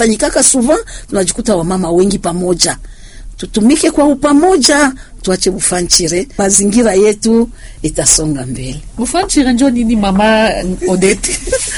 tunakusanyikaka souvent, tunajikuta wamama wengi pamoja, tutumike kwa upamoja, tuache bufanchire, mazingira yetu itasonga mbele. Bufanchire njo nini mama Odete?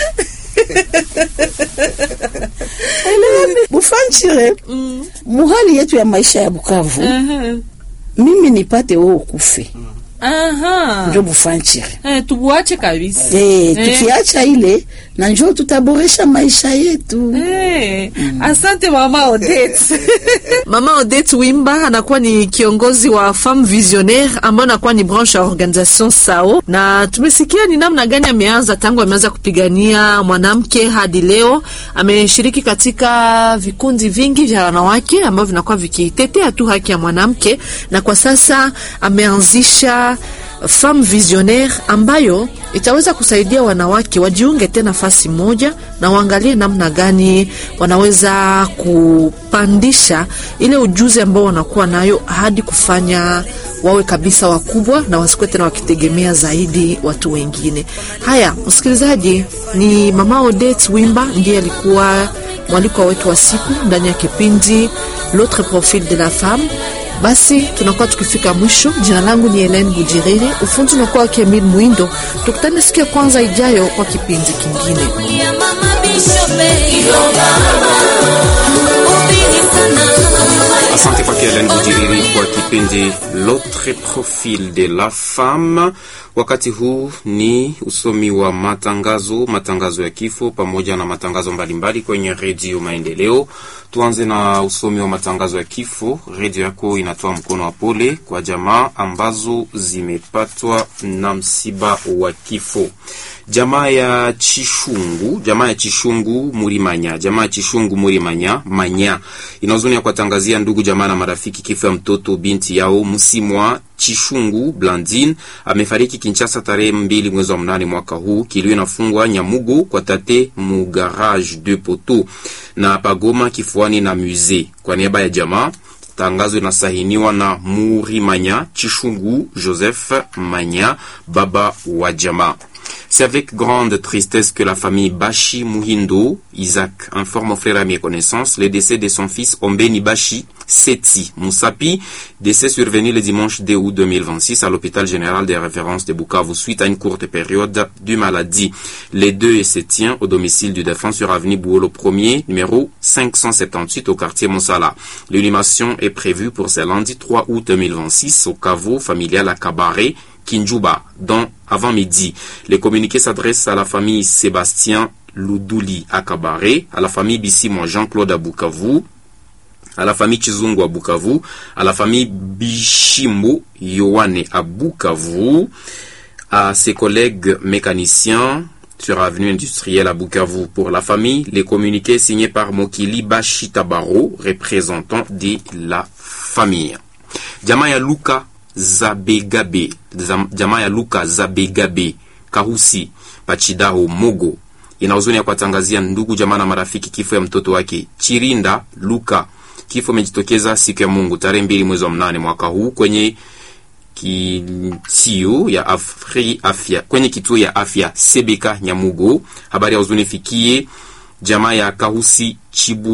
Bufanchire mm. muhali yetu ya maisha ya Bukavu Aha. mimi nipate wewe ukufe Aha. njo bufanchire Eh, tubuache kabisa. Eh, Eh. tukiacha ile na njo tutaboresha maisha yetu. Eh, asante mama Odette. mama Odette Wimba anakuwa ni kiongozi wa Femme Visionnaire ambayo anakuwa ni branche ya organisation SAO, na tumesikia ni namna gani ameanza tangu ameanza kupigania mwanamke hadi leo. Ameshiriki katika vikundi vingi vya wanawake ambavyo vinakuwa vikitetea tu haki ya mwanamke, na kwa sasa ameanzisha Femme Visionnaire ambayo itaweza kusaidia wanawake wajiunge tena nafasi moja na waangalie namna gani wanaweza kupandisha ile ujuzi ambao wanakuwa nayo hadi kufanya wawe kabisa wakubwa na wasikuwe tena wakitegemea zaidi watu wengine. Haya, msikilizaji, ni mama Odette Wimba ndiye alikuwa mwalikwa wetu wa siku ndani ya kipindi L'autre profil de la femme. Basi tunakuwa tukifika mwisho. Jina langu ni Helene Bujiriri, ufunzi unakuwa wake Emil Mwindo. Tukutane siku ya kwanza ijayo kwa kipindi kingine. ya mama Bishope ubiri sana Asante kwake Helen Bujiriri kwa kipindi L'autre profil de la femme. Wakati huu ni usomi wa matangazo, matangazo ya kifo pamoja na matangazo mbalimbali kwenye redio Maendeleo. Tuanze na usomi wa matangazo ya kifo. Redio yako inatoa mkono wa pole kwa jamaa ambazo zimepatwa na msiba wa kifo. Jamaa ya Chishungu, jamaa ya Chishungu Murimanya, jamaa ya Chishungu Murimanya manya ina huzuni ya kuwatangazia ndugu jamaa na marafiki kifo ya mtoto binti yao Msimwa Chishungu Blandine amefariki Kinshasa tarehe mbili mwezi wa mnane mwaka huu. Kilio inafungwa Nyamugo kwa tate mu garage de poto na pagoma kifuani na musee. Kwa niaba ya jamaa tangazo inasahiniwa na Murimanya Chishungu Joseph Manya, baba wa jamaa. C'est avec grande tristesse que la famille Bashi Muhindo, Isaac, informe aux frères amis et connaissances le décès de son fils Ombeni Bashi Seti Moussapi, décès survenu le dimanche 2 août 2026 à l'hôpital général des références de Bukavu suite à une courte période de maladie. Les deux se tient au domicile du défunt sur avenue Bouolo 1er, numéro 578 au quartier Monsala. L'inhumation est prévue pour ce lundi 3 août 2026 au caveau familial à Cabaret, Kinjuba, dans avant midi. Les communiqués s'adressent à la famille Sébastien Loudouli à Cabaret, à la famille Bissimo Jean-Claude à Bukavu, à la famille Chizungu à Bukavu, à la famille Bishimbo Yoane à Bukavu, à ses collègues mécaniciens sur avenue industrielle à Bukavu. Pour la famille, les communiqués signés par Mokili Bashi Tabaro, représentant de la famille. Jamaa ya Luka Zabegabe, Zam- jamaa ya Luka Zabegabe Kahusi Pachidaho Mogo ina huzuni ya kuwatangazia ndugu jamaa na marafiki kifo ya mtoto wake Chirinda Luka. Kifo imejitokeza siku ya Mungu tarehe mbili mwezi wa mnane mwaka huu kwenye kituo ya afri, afya kwenye kituo ya afya Sebeka Nyamugo. Habari ya huzuni fikie jamaa ya Kahusi Chibu